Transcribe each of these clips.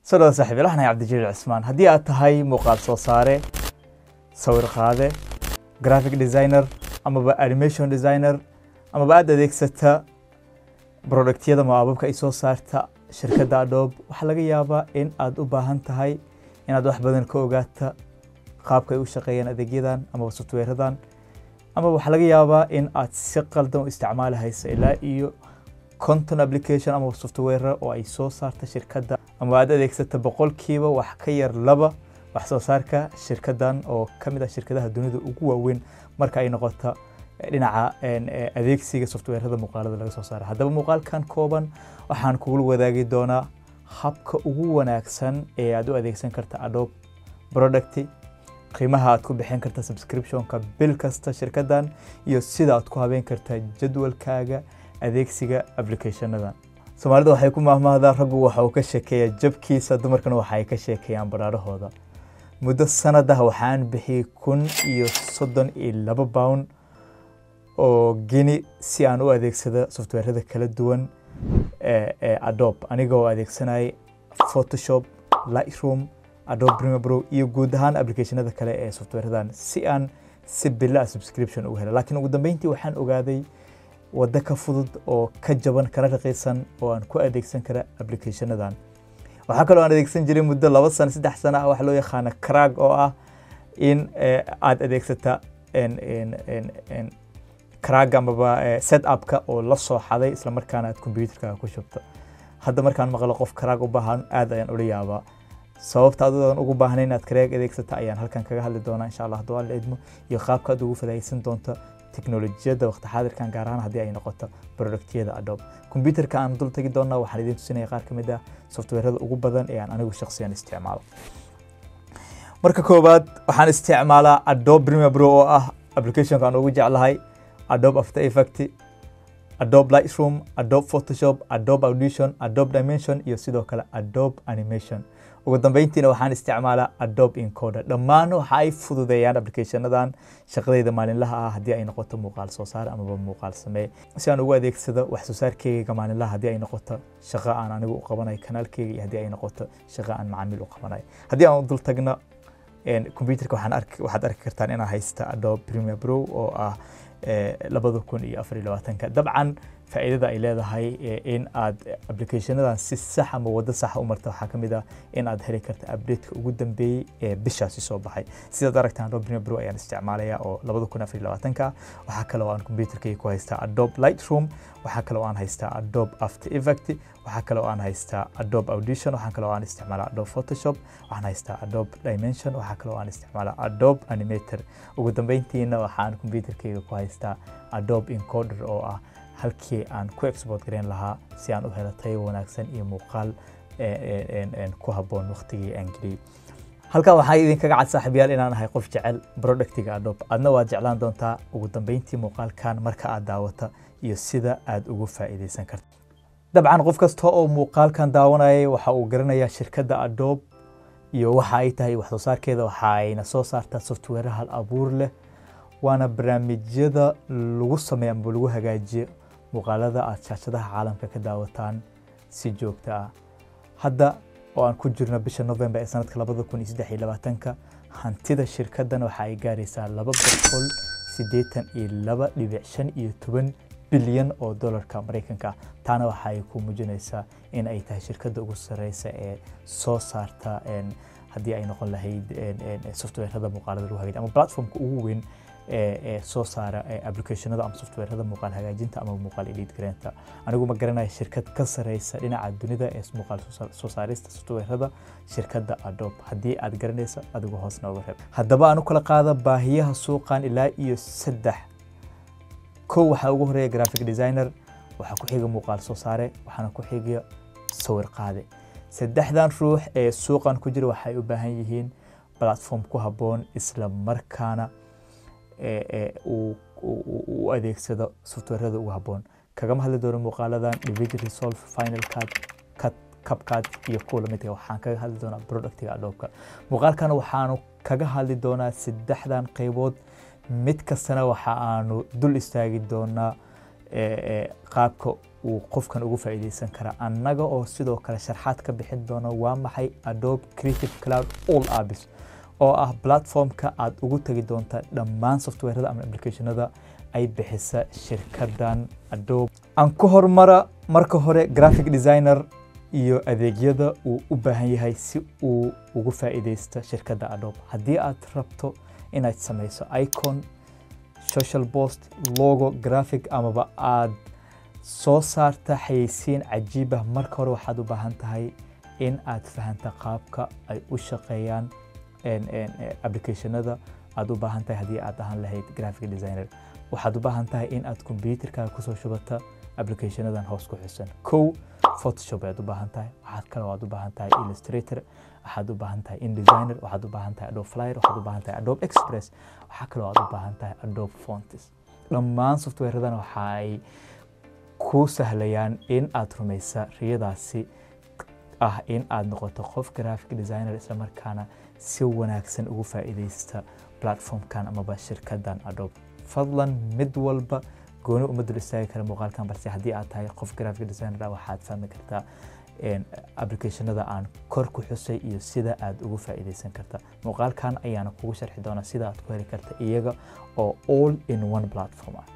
soo dhawa saaxiib waxaan ahay cabdijaliil cismaan haddii aad tahay muuqaal soo saare sawir qaade graphic designer amaba animation designer amaba aad adeegsata productyada maababka ay soo saarta shirkadda adobe waxaa laga yaabaa in aad u baahan tahay inaad wax badan ka ogaata qaabka ay u shaqeeyaan adeegyadan amaba softwareadan ama waxaa laga yaabaa in aad si qaldan u isticmaali hayso ilaa iyo conton application ama software oo ay soo saarta shirkadda ama aad adeegsata boqolkiiba wax ka yar laba wax soo saarka shirkaddan oo ka mid ah shirkadaha dunida ugu waaweyn marka ay noqoto dhinaca adeegsiga softwareada muuqaalada laga soo saara haddaba muuqaalkan kooban waxaan kugula wadaagi doonaa habka ugu wanaagsan ee aad u adeegsan karta adobe product qiimaha aad ku bixin karta subscriptionka bil kasta shirkaddan iyo sida aad ku habeyn karta jadwalkaaga adeegsiga applicationadan soomaalida waxay ku mahmahdaa raggu waxa uu ka sheekeeyaa jabkiisa dumarkana waxay ka sheekeeyaan baraarahooda muddo sanadah waxaan bixiyey kun iyo soddon iyo laba pound oo geni si aan u adeegsado softwareada kala duwan ee adobe anigoo adeegsanayay photoshop lightroom adobe premiere pro iyo guud ahaan applicationada kale ee softwareadan si aan si bila subscription ugu helo laakiin ugu dambeyntii waxaan ogaaday waddo ka fudud oo ka jaban kana raqiisan oo aan ku adeegsan kara applicationadan waxaa kaloo aan adeegsan jiray muddo laba sano saddex sano ah waxa loo yaqaana crag oo ah in aad adeegsata crag amaba set upka oo la soo xaday isla markaana aad computerkaaga ku shubto hadda markaan maqlo qof crag u baahan aad ayaan ula yaabaa sababta adudan ugu baahnayn inaad crag adeegsata ayaan halkan kaga hadli doonaa insha allah hadduu alla idmo iyo qaabka aad ugu fadaaysan doonto teknolojiyadda waqti xaadirkan gaar ahaan haddii ay noqoto productyada adobe computerka aan dul tagi doonaa waxaan idiin tusinaya qaar ka mid ah softwareada ugu badan ee aan anigu shakhsiyan isticmaalo marka koowaad waxaan isticmaalaa adobe premiere pro oo ah applicationka aan ugu jeclahay adobe after effect adobe lightroom adobe photoshop adobe audition adobe dimension iyo sidoo kale adobe animation ugu dambeyntiina waxaan isticmaalaa adobe encoder dhammaan waxa ay fududeeyaan applicationadan shaqadayda maalinlaha ah haddii ay noqoto muuqaal soo saar amaba muuqaal samee si aan ugu adeegsado wax soo saarkeyga maalinlaha haddii ay noqoto shaqo aan anigu u qabanayo kanaalkeyga iyo haddii ay noqoto shaqo aan macaamiil u qabanayo haddii aan dul tagno computerka waxaad arki kartaan inaan haysta adobe premiere pro oo ah labada kun iyo afar iyo labaatanka dabcan faa'iidada ay leedahay in aad applicationadan si sax ama waddo saxa u marta waxaa ka mid ah in aad heli karta updateka ugu dambeeyey ee bishaasi soo baxay sidaad aragtaan adobe premiere pro ayaan isticmaalaya oo labada kun afar iyo labaatanka waxaa kale oo aan computerkayga ku haystaa adobe lightroom waxaa kale oo aan haystaa adobe after effect waxaa kale oo aan haystaa adobe audition waxaa kale oo aan isticmaalaa adobe photoshop waxaan haystaa adobe dimension waxaa kale oo aan isticmaalaa adobe animator ugu dambeyntiina waxaan computerkayga ku haystaa adobe encoder oo ah halkii aan ku export gareyn lahaa si aan u helo tayo wanaagsan iyo muuqaal ku habboon waqtigii aan geliyey halkan waxaa idinkaga cad saaxiibayaal inaan ahay qof jecel productiga adobe adna waad jeclaan doontaa ugu dambeyntii muuqaalkan marka aad daawata iyo sida aad ugu faa'iidaysan karta dabcan qof kasta oo muuqaalkan daawanayay waxa uu garanayaa shirkadda adobe iyo waxa ay tahay wax soo saarkeeda waxa ayna soo saartaa software hal abuur leh waana barnaamijyada lagu sameeyo ama lagu hagaajiyo muuqaalada aad shaashadaha caalamka ka daawataan si joogta ah hadda oo aan ku jirno bisha november ee sanadka labada kun iyo saddex iyo labaatanka hantida shirkaddan waxa ay gaaraysaa laba boqol siddeetan iyo laba dhibic shan iyo toban bilyan oo dolarka maraykanka ah taana waxa ay ku muujinaysaa in ay tahay shirkadda ugu sareysa ee soo saarta haddii ay noqon lahayd softwareada muuqaalada lagu hagaajiyo ama platformka ugu weyn ee soo saara applicationada ama softwareada muuqaal hagaajinta ama muuqaal edit gareenta anigu ma garanayo shirkad ka sareysa dhinaca dunida ee muuqaal soo saarista softwareada shirkadda adobe haddii aad garanaysa adigu hoos nooga reeb haddaba aan u kala qaada baahiyaha suuqan ilaa iyo saddex kow waxaa ugu horeeya graphic designer waxaa ku xiga muuqaal soo saare waxaana ku xiga sawir qaade saddexdan ruux ee suuqan ku jira waxay u baahan yihiin platform ku habboon isla markaana u adeegsado softwareada ugu habboon kagama hadli doono muuqaaladan division resolve final cut cut capcard iyo kuwa lamidka waxaan kaga hadli doonaa productiga adoobka muuqaalkana waxaanu kaga hadli doonaa saddexdan qaybood mid kastana waxa aanu dul istaagi doonaa qaabka uu qofkan ugu faa'iidaysan kara annaga oo sidoo kale sharxaad ka bixin doono waa maxay adobe creative cloud all apps oo ah platformka aad ugu tegi doonta dhammaan softwareda ama applicationada ay bixisa shirkadan adobe aan ku hormara marka hore graphic designer iyo adeegyada uu u baahan yahay si uu ugu faa'iidaysto shirkadda adobe haddii aad rabto inaad samayso icon social post logo graphic amaba aad soo saarta xayeysiin cajiibah marka hore waxaad u baahan tahay in aad fahanta qaabka ay u shaqeeyaan applicationada aad u baahan tahay haddii aad ahaan lahayd graphic designer waxaad u baahan tahay in aad computerkaaga kusoo shubata applicationadan hoos ku xusan kow photoshop ayaad u baahan tahay waxaad kale waad u baahan tahay illustrator waxaad u baahan tahay indesigner waxaad u baahan tahay adobe flyer waxaad u baahan tahay adobe express waxaa kale waad u baahan tahay adobe fonts dhammaan softwareadan waxa ay ku sahlayaan in aad rumaysa riyadaasi ah in aad noqoto qof graphic designer isla markaana si wanaagsan ugu faa'iidaysta platformkan amaba shirkadan adobe fadlan mid walba gooni uma dul istaagi kara muuqaalkan balse haddii aad tahay qof graphic designer waxaad fahmi kartaa applicationada aan kor ku xusay iyo sida aad ugu faa'iidaysan karta muuqaalkan ayaana kugu sharxi doonaa sida aad ku heli karta iyaga oo all in one platform ah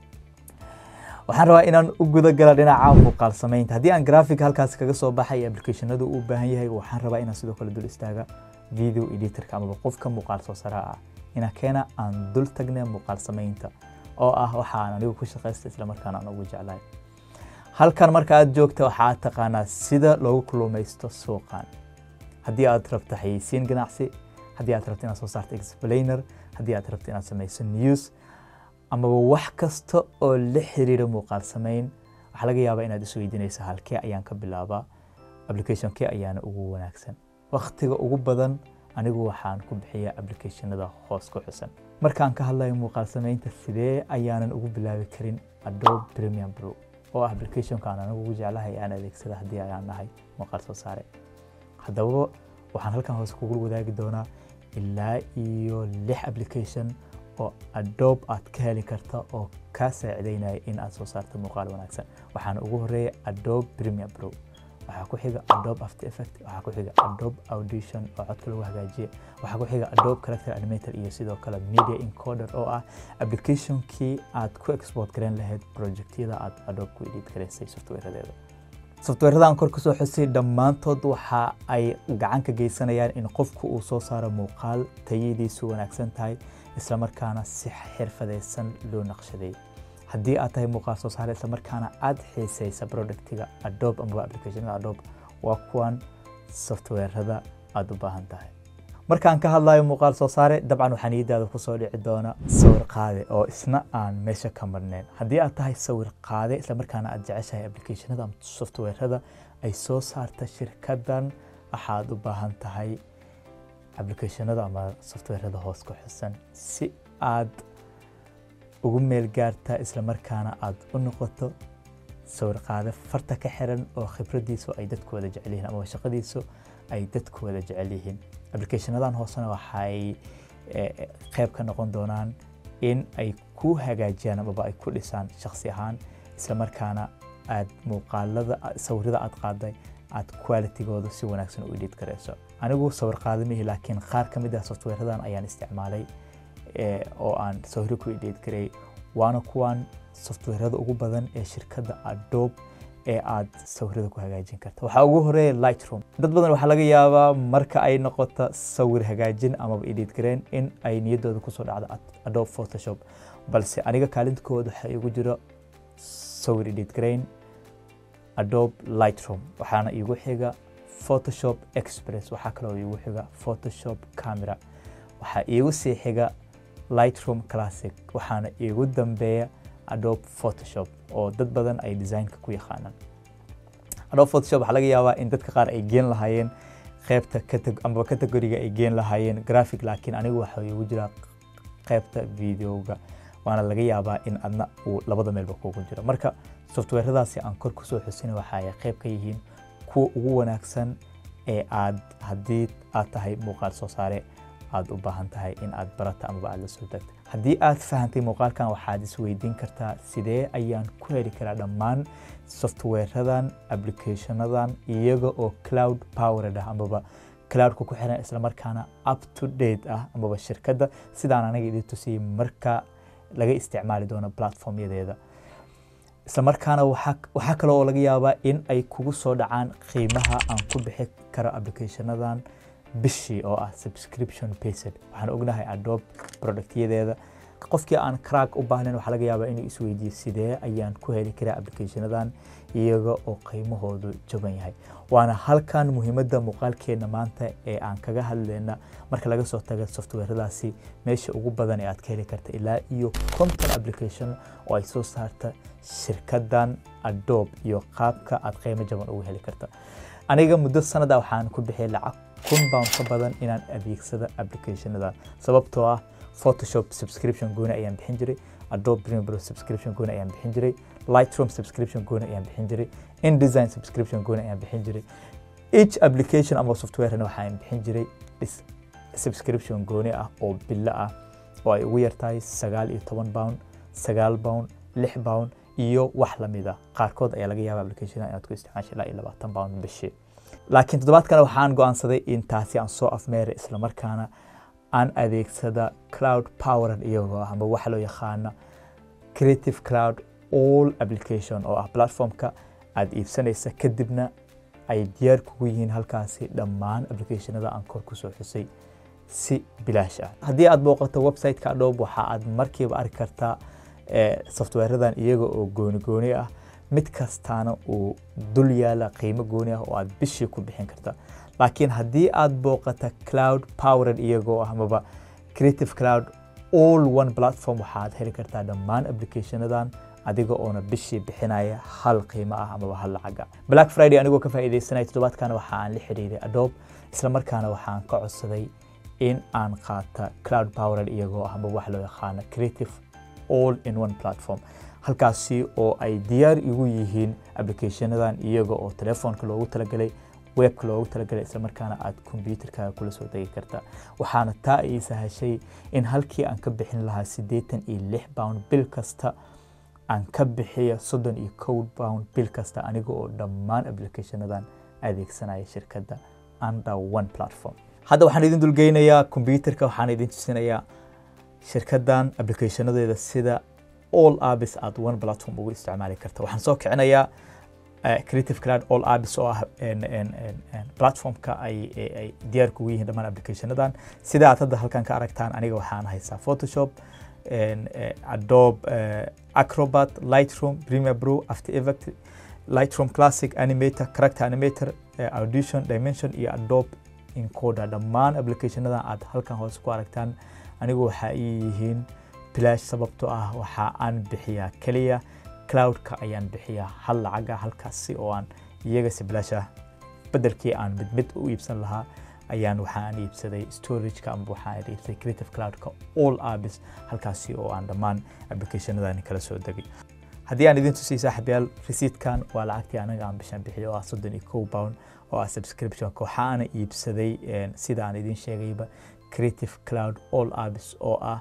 waxaan rabaa inaan u guda gala dhinaca muuqaal samaynta haddii aan graphic halkaas kaga soo baxay applicationada uu baahan yahay waxaan rabaa inaan sidoo kale dul istaaga video editorka amaba qofka muuqaal soo saraa ah ina keena aan dul tagne muuqaal samaynta oo ah waxa aan anigu ku shaqaysta islamarkaana aan ugu jeclahay halkan marka aad joogta waxaad taqaanaa sida loogu kulumaysto suuqan haddii aad rabto xayeysiin ganacsi haddii aad rabto inaad soo saarto explainer haddii aad rabto inaad samayso news amaba wax kasta oo la xiriira muuqaal samayn waxaa laga yaabaa inaad isweydiinayso halkee ayaan ka bilaabaa applicationkee ayaana ugu wanaagsan wakhtiga ugu badan anigu waxaan ku bixiyaa applicationada hoos ku xusan markaan ka hadlayo muuqaal samaynta sidee ayaanan ugu bilaabi karin adobe premium pro oo ah applicationka aan anigu ugu jeclahay aan adeegsada haddii ayaan nahay muuqaal soo saare haddaba waxaan halkan hoose kugu wadaagi doonaa ilaa iyo lix application oo adobe aad ka heli karta oo kaa saacidaynaya in aad soo saarto muuqaal wanaagsan waxaana ugu horeeya adobe premium pro waxaa ku xiga adobe after effect waxaa ku xiga adobe audition oo codka lagu hagaajiya waxaa ku xiga adobe character animator iyo sidoo kale media encoder oo ah applicationkii aad ku export garan lahayd projectyada aad adobe ku edit garaysay softwareadeeda softwareadan kor kusoo xusay dhammaantood waxa ay gacan ka geysanayaan in qofku uu soo saaro muuqaal tayadiisu wanaagsan tahay islamarkaana si xirfadaysan loo naqshaday haddii aad tahay muuqaal soo saare islamarkaana aad xiisaysa productiga adobe amaba applicationada adobe waa kuwan softwareada aad u baahan tahay markaan ka hadlayo muuqaal soo saare dabcan waxaa niyadaada kusoo dhici doona sawir qaade oo isna aan meesha ka marnayn haddii aad tahay sawir qaade islamarkaana aad jeceshahay applicationada ama softwareada ay soo saarta shirkadan waxaad u baahan tahay applicationada ama softwareada hoos ku xusan si aad ugu meel gaarta islamarkaana aad u noqoto sawir qaade farta ka xiran oo khibradiisu ay dadku wada jecel yihiin ama shaqadiisu ay dadku wada jecel yihiin applicationadan hoosena waxay qayb ka noqon doonaan in ay ku hagaajiyaan amaba ay ku dhisaan shakhsi ahaan islamarkaana aad muuqaalada sawirada aad qaaday aad qualitygooda si wanaagsan u edit garayso anigu sawir qaada mihi laakiin qaar ka mid ah softwareadan ayaan isticmaalay oo aan sawiro ku edit garay waana kuwan softwareada ugu badan ee shirkadda adobe ee aad sawirada ku hagaajin karta waxaa ugu horeeya lightroom dad badan waxaa laga yaabaa marka ay noqoto sawir hagaajin amaba edit gareen in ay niyaddooda kusoo dhacdo adobe photoshop balse aniga kaalintooda waxaa igu jiro sawir edit garayn adobe lightroom waxaana iigu xiga photoshop express waxaa kaloo iigu xiga photoshop camera waxaa iigu sii xiga lightroom classic waxaana iigu dambeeya adobe photoshop oo dad badan ay designka ku yaqaanaan adobe photoshop waxaa laga yaabaa in dadka qaar ay geen lahaayeen qaybta amaba categoriga ay geen lahaayeen graphic laakiin anigu waxa iigu jira qaybta videoga waana laga yaabaa in adna uu labada meelba kugu jiro marka softwareadaasi aan kor kusoo xusina waxa ay qayb ka yihiin kuwa ugu wanaagsan ee aad haddii aad tahay muuqaal soo saare aad u baahan tahay in aad barata amaba aad la soo degto haddii aad fahantay muuqaalkan waxaad isweydiin kartaa sidee ayaan ku heli karaa dhammaan softwareradan applicationadan iyaga oo cloud powered ah amaba cloudka ku xiran islamarkaana up to date ah amaba shirkadda sidaan anaga idin tusiyey marka laga isticmaali doono platformyadeeda islamarkaana waxaa kale oo laga yaabaa in ay kugu soo dhacaan qiimaha aan ku bixi karo applicationadan bishii oo ah subscription based waxaan ognahay adobe productyadeeda qofkii aan crack u baahnayn waxaa laga yaabaa inuu isweydiiyo sidee ayaan ku heli karaa applicationadan iyaga oo qiimahoodu jaban yahay waana halkan muhiimadda muuqaalkeena maanta ee aan kaga hadlayna marka laga soo taga softwaradaasi meesha ugu badan ee aad ka heli karta ilaa iyo conton application oo ay soo saarta shirkadan adobe iyo qaabka aad qiimo jaban ugu heli karta aniga muddo sanada waxaan ku bixiyay lacag kun pound ka badan inaan adeegsado applicationadan sababtoo ah photoshop subscription gooni ayaan bixin jiray adobe premiere pro subscription gooni ayaan bixin jiray lightroom subscription gooni ayaan bixin jiray indesign subscription gooni ayaan bixin jiray each application ama softwarena waxaan bixin jiray subscription gooni ah oo bilo ah oo ay ugu yartahay sagaal iyo toban pound sagaal pound lix pound iyo wax lamid ah qaarkood ayaa laga yaaba application inaad ku isticmaasho ilaa iyo labaatan pound bishii laakiin toddobaadkana waxaan go'aansaday in taasi aan soo afmeeray islamarkaana aan adeegsada cloud powered iyagoo ah ama waxa loo yaqaana creative cloud all application oo ah platformka aad iibsanaysa kadibna ay diyaar kugu yihiin halkaasi dhammaan applicationada aan kor kusoo xusay si bilaash ah haddii aad booqato website-ka adobe waxa aad markiiba arki kartaa softwareradan iyaga oo gooni gooni ah mid kastaana uu dul yaala qiimo gooni ah oo aad bishii ku bixin karta laakiin haddii aad booqata cloud powered iyagoo ah amaba creative cloud all one platform waxaad heli kartaa dhammaan applicationadan adiga oona bishii bixinaya hal qiimo ah amaba hal lacaga black friday anigoo ka faa'iidaysanaya toddobaadkana waxa aan la xiriiray adobe islamarkaana waxaan ka codsaday in aan qaata cloud powered iyagoo ah amaba wax loo yaqaano creative all in one platform halkaasi oo ay diyaar igu yihiin applicationadan iyaga oo telefoonka loogu talagalay webka loogu talagalay islamarkaana aad kombyuutarkaaga kula soo degi karta waxaana taa ii sahashay in halkii aan ka bixin lahaa siddeetan iyo lix pound bil kasta aan ka bixiyo soddon iyo kow pound bil kasta aniga oo dhammaan applicationadan adeegsanaya shirkadda under one platform hadda waxaan idin dulgeynayaa kombyuutarka waxaan idin tusinayaa shirkaddan applicationadeeda sida all abis aad one platform ugu isticmaali karta waxaan soo kicinayaa creative cloud all abis oo ah platformka ay diyaar kugu yihiin dhammaan applicationadan sida aad hadda halkan ka aragtaan aniga waxaan haystaa photoshop adobe acrobat lightroom premiere pro after effect lightroom classic animator character animator audition dimension iyo adobe encoder dhammaan applicationadan aad halkan hoose ku aragtaan anigu waxaa ii yihiin bilaash sababtoo ah waxa aan bixiyaa keliya cloudka ayaan bixiyaa hal lacaga halkaasi oo aan iyaga si bilaash ah bedelkii aan mid mid u iibsan lahaa ayaan waxaan iibsaday storageka ama waxaan iibsaday creative cloudka all abis halkaasi oo aan dhammaan applicationadani kala soo degay haddii aan idin tusiyay saaxiibyaal resiidkan waa lacagtii anaga aan bishaan bixiyo oo ah soddon iyo kow pound oo ah subscriptionka waxaana iibsaday sida aan idin sheegayba creative cloud all abis oo ah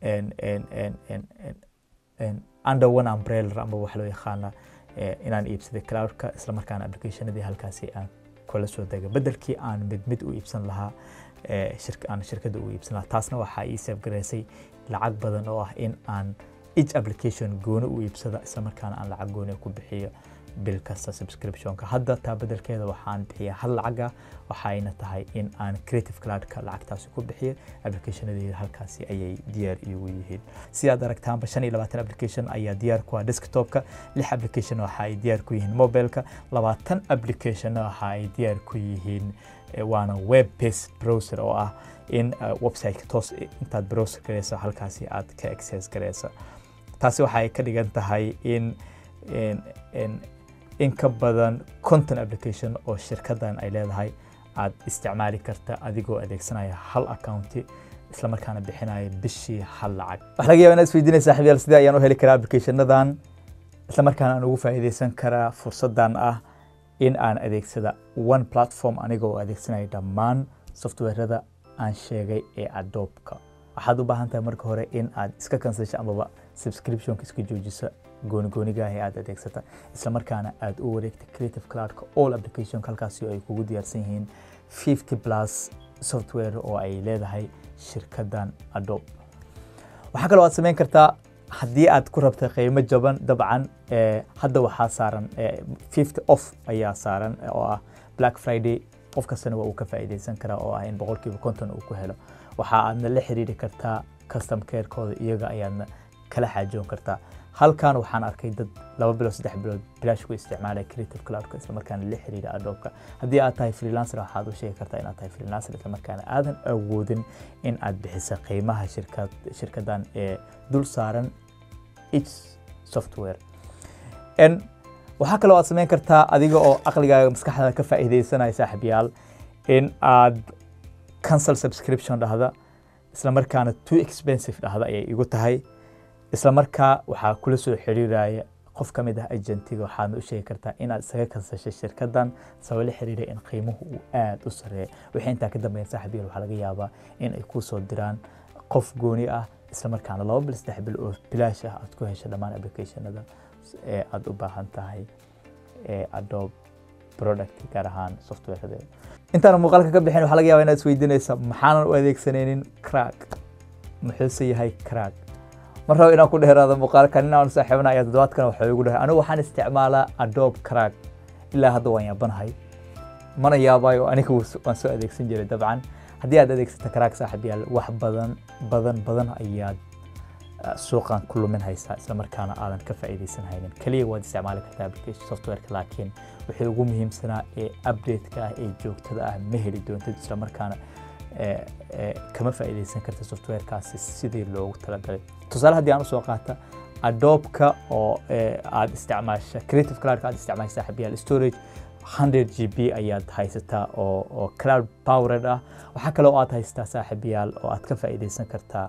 under one umbrella ama wax loo yaqaana inaan iibsaday cloudka islamarkaana applicationadii halkaasi aan kula soo dega bedelkii aan mid mid u iibsan lahaa aan shirkadda u iibsan lahaa taasna waxaa ii seefgaraysay lacag badan oo ah in aan each application gooni u iibsada islamarkaana aan lacag gooni ku bixiyo bil kasta subscriptionka hadda taa bedelkeeda waxaan bixiyaa hal lacaga waxayna tahay in aan creative cloudka lacagtaasi ku bixiyo applicationadeeda halkaasi ayay diyaar iigu yihiin sidaad aragtaanba shan iyo labaatan application ayaa diyaar ku ah desktopka lix application waxa ay diyaar ku yihiin mobileka labaatan application waxa ay diyaar ku yihiin waana web based browser oo ah in websiteka toos intaad browser gareyso halkaasi aad ka access gareyso taasi waxay ka dhigan tahay in in ka badan conton application oo shirkadan ay leedahay aad isticmaali karta adigoo adeegsanaya hal accounti islamarkaana bixinaya bishii hal lacag waxa laga yaba inaad isweydiinaya saaxiibyaal sidee ayaan u heli karaa applicationadan islamarkaana aan ugu faa'iidaysan karaa fursadan ah in aan adeegsada one platform anigoo adeegsanaya dhammaan softwarada aan sheegay ee adoobka waxaad u baahan tahay marka hore in aad iska kansasho amaba subscriptionka iska joojisa goonigoonigaah ee aad adeegsata isla markaana aad u wareegta creative cloudka all application halkaasi ay kugu diyaarsan yihiin 50 plus software oo ay leedahay shirkadan adobe waxaa kaloo aad samayn kartaa haddii aad ku rabta qiimo jaban dabcan hadda waxaa saaran 50 off ayaa saaran oo ah black friday qof kastana waa uu ka faa'iidaysan karaa oo ah in boqolkiiba konton uu ku helo waxa aadna la xiriiri kartaa custom carekooda iyaga ayaadna kala xaajoon kartaa halkan waxaan arkay dad laba bilood saddex bilood bilaash ku isticmaalaya creative cloudka isla markaana la xiriira adoobka haddii aad tahay freelancer waxaad u sheegi kartaa inaad tahay freelancer isla markaana aadan awoodin in aad bixisa qiimaha shirkad shirkadan ee dul saaran each software waxaa kaloo aad samayn kartaa adiga oo aqligaaga maskaxdaada ka faa'iidaysanaya saaxiibyaal in aad cancel subscription dhahda isla markaana too expensive dhahda ayay igu tahay isla markaa waxaa kula soo xiriiraya qof ka mid ah agentiga waxaadna u sheegi kartaa inaad isaga kansashay shirkadan sabab la xiriira in qiimuhu uu aad u sareeyo wixii intaa ka dambeeya saaxiibyal waxaa laga yaabaa in ay kuu soo diraan qof gooni ah isla markaana laba bil saddex bil oo bilaash ah aad ku hesho dhammaan applicationada ee aad u baahan tahay ee adobe product gaar ahaan softwareadeeda intaan muuqaalka ka bixin waxaa laga yaabaa inaad isweydiinaysa maxaanan u adeegsanaynin crack muxuuse yahay crack mar rabo inaan ku dheeraado muuqaalka nin aan saaxiibana ayaa toddobaadkan waxa igu dhahay anigu waxaan isticmaalaa adobe crack ilaa hadda waan yaabanahay mana yaabayo aniga waan soo adeegsan jiray dabcan haddii aad adeegsata crack saaxiib yaal wax badan badan badan ayaad suuqan ku lumin haysaa isla markaana aadan ka faa'iidaysan haynin keliya waad isticmaali kartaa application softwareka laakiin wixii ugu muhiimsanaa ee update-ka ah ee joogtada ah ma heli doontid isla markaana kama faa'iidaysan karta softwarekaasi sidii loogu talagalay tusaale haddii aan usoo qaata adobe-ka oo aad isticmaasha creative cloudka aad isticmaasha saaxiibyaal storage 100 g b ayaad haysataa oo oo cloud powered ah waxaa kaloo aad haysataa saaxiibayaal oo aad ka faa'iidaysan kartaa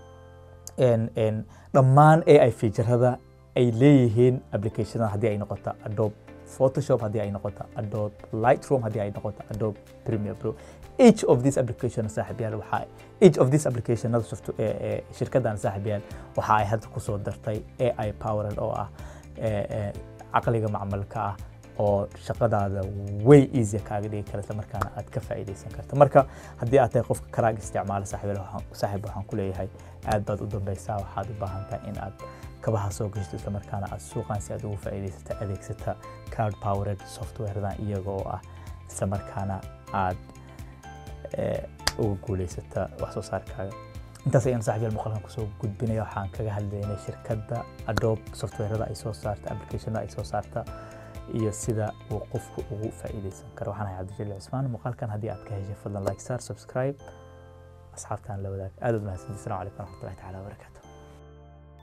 dhammaan ai featurada ay leeyihiin applicationada haddii ay noqoto adobe photoshop haddii ay noqoto adobe lightroom haddii ay noqoto adobe premiere pro each of these applications saaxiibayaal waxaa each of these applicationada shirkadan saaxiibayaal waxa ay hadda kusoo dartay ai powered oo ah caqliga macmalka ah oo shaqadaada way easy kaaga dhigi kara isla markaana aad ka faa'iidaysan karta marka haddii aad tahay qofka karaag isticmaala saaxiib waxaan ku leeyahay aad baad u dambaysaa waxaad u baahan tahay in aad kabaha soo gashto isla markaana aad suuqan si aad ugu faa'iidaysata adeegsata cloud powered softwaredan iyaga oo ah isla markaana aad uga guulaysata wax soo saarkaaga intaas ayaan saaxiibyal muuqaalkan kusoo gudbinaya waxaan kaga hadlaynay shirkadda adobe softwareda ay soo saarta applicationada ay soo saarta iyo sida uu qofku ugu faa'iidaysan karo waxaan ahay cabdijaliil cusmaan muuqaalkan haddii aad ka heshay fadlan like sar subscribe asxaabtan la wadaag aad ud mahadsanti assalamu calaykum waraxmatullahi tacaala wabarakaatu